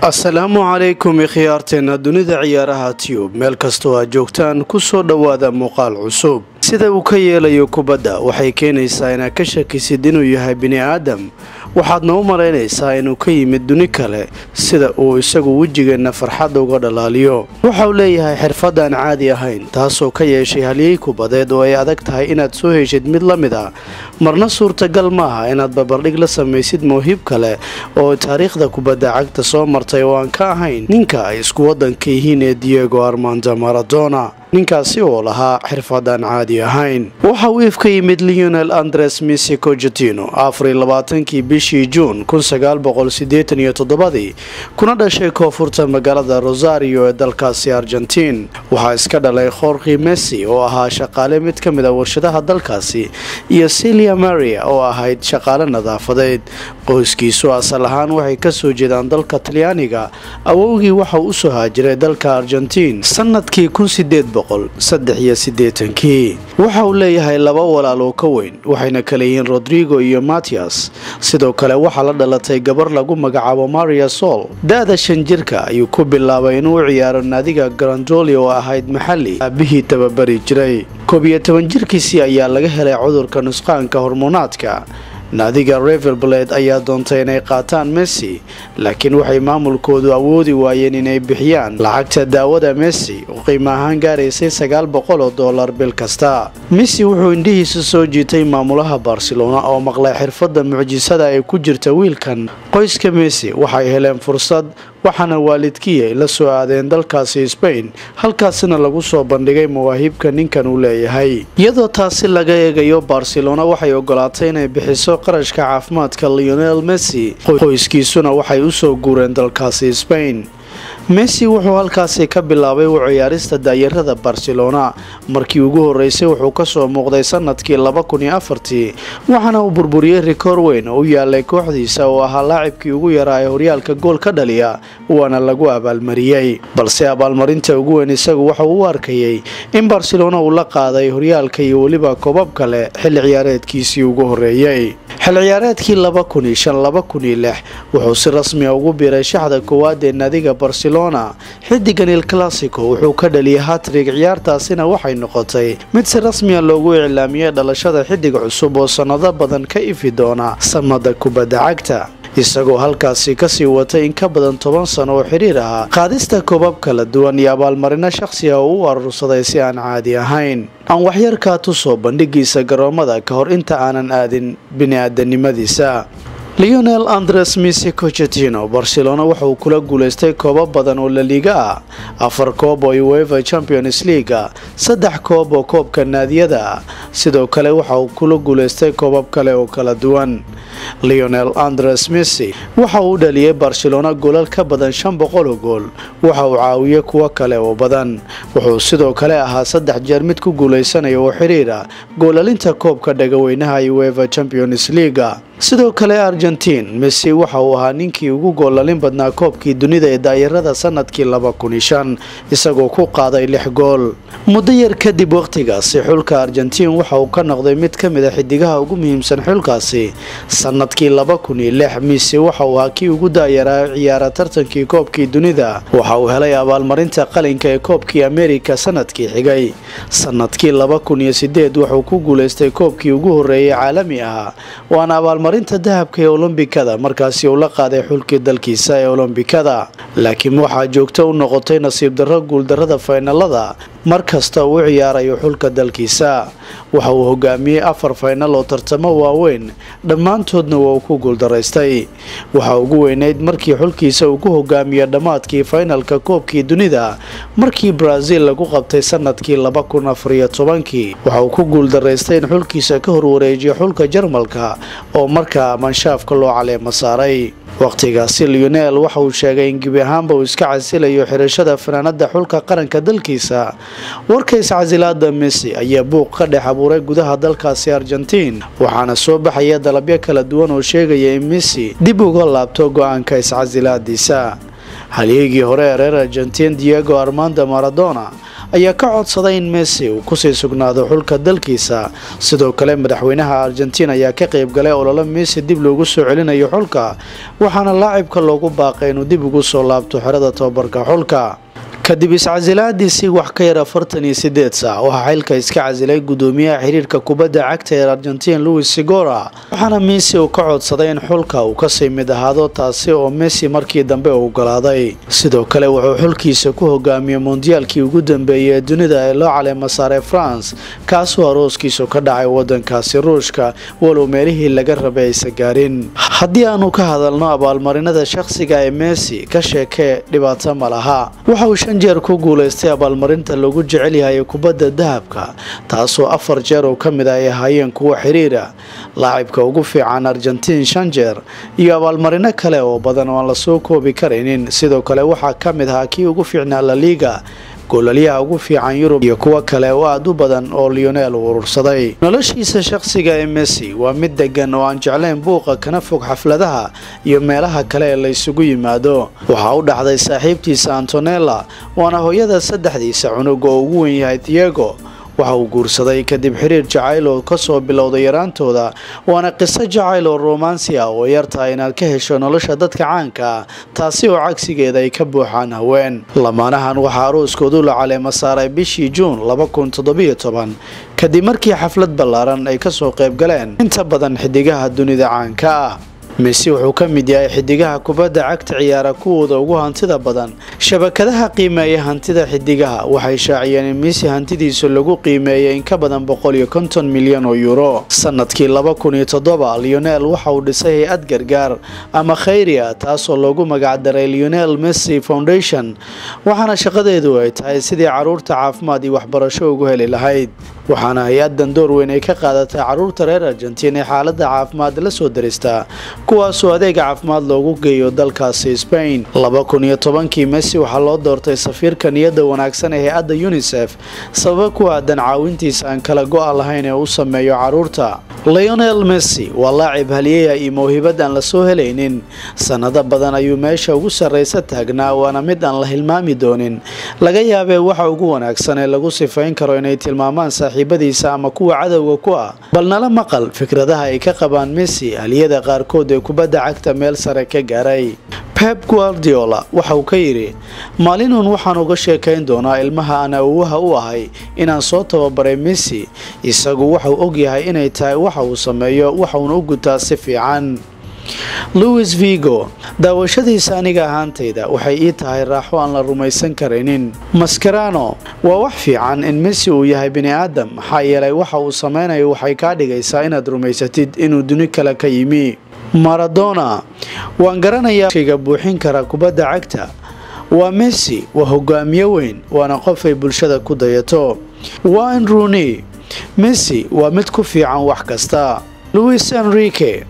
asalaamu calaykum ikhyaarteena dunida ciyaaraha tiyub meel kastoo aad joogtaan kusoo dhowaada muuqaal cusub sida uu ka yeelayo kubadda waxay keenaysaa inaad ka shakisid inuu yahay bini aadam waxaadna u malaynaysaa inuu ka yimid duni kale sida uu isagu wejigeenna farxadda uga dhalaaliyo waxa uu leeyahay xirfad aan caadi ahayn taasoo ka yeeshay halyey kubadeed oo ay adag tahay inaad soo heshid mid la mid ah marna suurtagal maaha inaad babardhig la samaysid mawhib kale oo taariikhda kubadda cagta soo martay oo aan ka ahayn ninka ay isku waddanka yihiin ee diego armando maradona ninkaasi oo lahaa xirfad aan caadi ahayn waxa uu if ka yimid leonel andres misi cojatino afariy labaatankii bishii juun kun sagaal boqol sideetan iyo toddobadii kuna dhashay koonfurta magaalada rosario ee dalkaasi argentiin waxaa iska dhalay khorki messi oo ahaa shaqaale mid ka mid a warshadaha dalkaasi iyo silia maria oo ahayd shaqaale nadaafadeed qoyskiisu asal ahaan waxay kasoo jeedaan dalka talyaaniga awowgii waxa uu usoo haajiray dalka argentiin sanadkii kun sideed boqol saddex iyo sideetankii waxa uu leeyahay laba walaal oo ka weyn waxayna kala yihiin rodrigo iyo matias sidoo kale waxaa la dhalatay gabar lagu magacaabo maria sol da-da shan jirka ayuu ku bilaabay inuu u ciyaaro naadiga grandoli oo ahayd maxali aabihii tababari jiray koob iyo toban jirkiisii ayaa laga helay cudurka nusqaanka hormonaadka naadiga revelblade ayaa doontay inay qaataan messi laakiin waxay maamulkoodu awoodi waayeen inay bixiyaan lacagta daawada messi oo qiimo ahaan gaaraysay sagaal boqol oo dollar bil kasta messi wuxuu indhihiisa soo jiitay maamulaha barcelona oo maqlay xirfadda mucjisada ee ku jirta wiilkan qoyska messi waxay heleen fursad waxaana waalidkii ay la soo aadeen dalkaasi sbain halkaasina lagu soo bandhigay mawaahibka ninkan uu leeyahay iyadoo taasi laga eegayo barcelona waxay ogolaatay inay bixiso qarashka caafimaadka leonel messi qoyskiisuna waxay usoo guureen dalkaasi sbain messi wuxuu halkaasi ka bilaabay u ciyaarista daayarada barcelona markii ugu horeysay wuxuu kasoo muuqday sanadkii laba kun iyo afartii waxaana uu burburiyey rikoor weyn oo u yaalay kooxdiisa oo ahaa laacibkii ugu yaraa ee horyaalka gool ka dhaliya waana lagu abaalmariyey balse abaalmarinta ugu weyn isagu waxa uu u arkayey in barcelona uu la qaaday horyaalka iyo weliba koobab kale xilli ciyaareedkiisii ugu horeeyey xil ciyaareedkii laba kun iyo shan laba kun iyo lix wuxuu si rasmiya ugu biiray shaxda koowaad ee naadiga barcelona xidigan il classico wuxuu ka dhaliyay hatrig ciyaartaasina waxay noqotay mid si rasmiya loogu iclaamiyey dhalashada xidig cusub oo sannado badan ka ifi doona samada kubadda cagta isagoo halkaasi kasii watay in ka badan toban sano oo xiriir ah qaadista koobab kala duwan iyo abaalmarino shakhsi ah oo u arursaday si aan caadi ahayn aan waxyarkaa tusoo bandhigiisa garoomada ka hor inta aanan aadin bini-aadanimadiisa leonel andres misi cochetino barcelona wuxauu kula guulaystay koobo badan oo laliiga ah afar koob oo ueva champions leaga saddex koob oo koobka naadiyada ah sidoo kale waxa uu kula guulaystay koobab kale oo kala duwan leonel andres missy waxa uu dhaliyay barcelona goolal ka badan shan boqol oo gool waxa uu caawiyey kuwo kale oo badan wuxuu sidoo kale ahaa saddex jeer mid ku guulaysanaya oo xiriira goolalinta koobka dhagaweynaha ueva champions leaga sidoo kale argentiin messi waxa uu ahaa ninkii ugu goolalin badnaa koobkii dunida ee daayarada sanadkii laba kun iyo shan isagoo ku qaaday lix gool muddo yar kadib wakhtigaasi xulka argentiin waxa uu ka noqday mid ka mid a xidigaha ugu muhiimsan xulkaasi sanadkii laba kun iyo lix messi waxa uu ahaa kii ugu daayaraa ciyaara tartankii koobkii dunida waxa uu helay abaalmarinta qalinka ee koobkii amerika sanadkii xigay sanadkii laba kun iyo sideed wuxuu ku guulaystay koobkii ugu horeeyay caalami ahaa waana abaalmarinta dahabka ee olombikada markaasi uu la qaaday xulkii dalkiisa ee olombikada laakiin waxaa joogto u noqotay nasiib darro guuldarrada faynalada mar kasta uu u ciyaarayo xulka dalkiisa waxa uu hogaamiyey afar faynal oo tartamo waaweyn dhammaantoodna waa uu ku guuldaraystay waxaa ugu weyneyd markii xulkiisa uu ku hogaamiyo dhammaadkii faynalka koobkii dunida markii brazil lagu qabtay sanadkii laba kun afariyo tobankii waxa uu ku guuldaraystay in xulkiisa ka horwareejiyo xulka jarmalka oo markaa manshaafka loo caleemo saaray wakhtigaasi leonel waxa uu sheegay in gebi ahaanba uu iska casilayo xirashada fanaanada xulka qaranka dalkiisa warka iscasilaada messi ayaa buuq ka dhex abuuray gudaha dalkaasi argentiin waxaana soo baxaya dalabyo kala duwan oo sheegaya in messi dib uga laabto go-aanka iscasilaadiisa halyeegii hore ee reer argentiin diego armando maradona ayaa ka codsaday in messi uu kusii sugnaado xulka dalkiisa sidoo kale madaxweynaha argentiin ayaa ka qaybgalay ololo messi dib loogu soo celinayo xulka waxaana laacibka loogu baaqay inuu dib ugu soo laabto xerada tobabarka xulka kadib iscasilaadiisii wax ka yar afartan iyo sideed saac waxaa xilka iska casilay gudoomiyaha xiriirka kubadda cagta ee argentiin louis sigora waxaana messi uu ka codsaday in xulka uu kasii mid ahaado taasi oo messi markii dambe u ogolaaday sidoo kale wuxuu xulkiisa ku hogaamiyey mondiyaalkii ugu dambeeyay ee dunida ee loo caleema saaray france kaasoo arooskiisu ka dhacay wadankaasi ruushka walow meelihii laga rabay aysa gaarin haddii aanu ka hadalno abaalmarinada shakhsiga ee messi ka sheekee dhibaato ma laha jeer ku guulaystay abaalmarinta lagu jecel yahay kubadda dahabka taasoo afar jeer oo ka mid ah ay ahaayeen kuwa xiriira laacibka ugu fiican argentiin shan jeer iyo abaalmarino kale oo badan oo aan lasoo koobi karaynin sidoo kale waxaa ka mid ahaa kii ugu fiicnaa laliga goolalyaha ugu fiican yurub iyo kuwo kale oo aada u badan oo leonel uu urursaday noloshiisa shakhsiga ee messi waa mid degan oo aan jeclayn buuqa kana fog xafladaha iyo meelaha kale ee la ysugu yimaado waxaa u dhaxday saaxiibtiisa antonella waana hooyada saddexdiisa cunug oo ugu wen yahay diego waxa uu guursaday kadib xiriir jacayl oo kasoo bilowday yaraantooda waana qiso jacayl oo romansi ah oo yartahay inaad ka hesho nolosha dadka caanka ah taasi oo cagsigeeda ay ka buuxaan haween lamaanahan waxaa arooskoodu la caleema saaray bishii juun kadib markii xaflad ballaaran ay kasoo qayb galeen inta badan xidigaha dunida caanka ah messi wuxuu ka mid yahay xidigaha kubadda cagta ciyaara kuwooda ugu hantida badan shabakadaha qiimeeya hantida xidigaha waxay shaaciyeen in messi hantidiisu lagu qiimeeyay in ka badan boqol iyo konton milyan oo yuuro sanadkii laba kun iyo toddoba leonel waxa uu dhisay hay-ad gargaar ama khayria taasoo loogu magacdaray leonel messi foundation waxaana shaqadeedu ay tahay sidii caruurta caafimaad iyo waxbarasho ugu heli lahayd waxaana hay-adan door weyn ay ka qaadatay caruurta reer argentiin ee xaalada caafimaad la soo daristaa kuwaasoo adeega caafimaad loogu geeyo dalkaasi spain laba kun iyo tobankii messi waxaa loo doortay safiirka niyadda wanaagsan ee hay-adda unisef sababa ku aadan caawintiisa aan kala go-a lahayn ee u sameeyo caruurta leonel messi waa laacib haliyaya iyo mawhibad aan lasoo helaynin sanado badan ayuu meesha ugu sarraysa taagnaa waana mid aan la hilmaami doonin laga yaabee waxa ugu wanaagsan ee lagu sifayn karo inay tilmaamaan saaxiibadiisa ama kuwa cadowga ku ah bal nala maqal fikradaha ay ka qabaan messi haliyada qaarkood ee kubadda cagta meel sare ka gaaray pep guardiola waxa uu ka yidhi maalinun waxaan uga sheekayn doonaa ilmaha aan awowaha u ahay inaan soo tababaray messi isagu waxauu ogyahay inay tahay waxa uu sameeyo waxauna u gutaa si fiican louis vigo daawashadiisa aniga ahaantayda waxay ii tahay raaxo aan la rumaysan karaynin maskarano waa wax fiican in messi uu yahay bini aadam maxaa yeelay waxa uu sameynayo waxay kaa dhigaysaa inaad rumaysatid inuu duni kale ka yimi maradona waan garanayaa shayga buuxin kara kubadda cagta waa messi waa hogaamiye weyn waana qof ay bulshada ku dayato wayne rooney messi waa mid ku fiican wax kasta louis enrique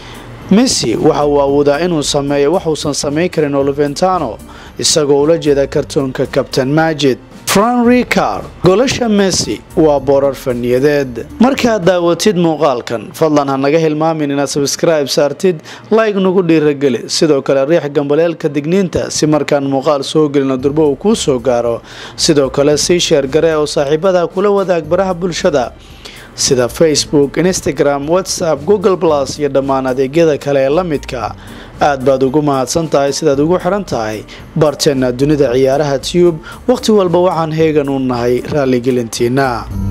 messi waxa uu awoodaa inuu sameeyo waxuusan samayn karin oliventano isagoo ula jeeda kartoonka kabtain majid fran ricard golasha messi waa boorar faniyadeed markaad daawatid muuqaalkan fadlan ha naga hilmaamin inaad sabskribe saartid like nagu dhiirageli sidoo kale riix gambaleelka digniinta si markaan muuqaal soo gelino durbo uu kuu soo gaaro sidoo kale sii sheer gare oo saaxiibada kula wadaag baraha bulshada sida facebook instagram whatsapp google plus iyo dhammaan adeegyada kale ee la midka aad baad ugu mahadsan tahay sidaad ugu xiran tahay barteenna dunida ciyaaraha tube wakhti walba waxaan heegan u nahay raaligelintiina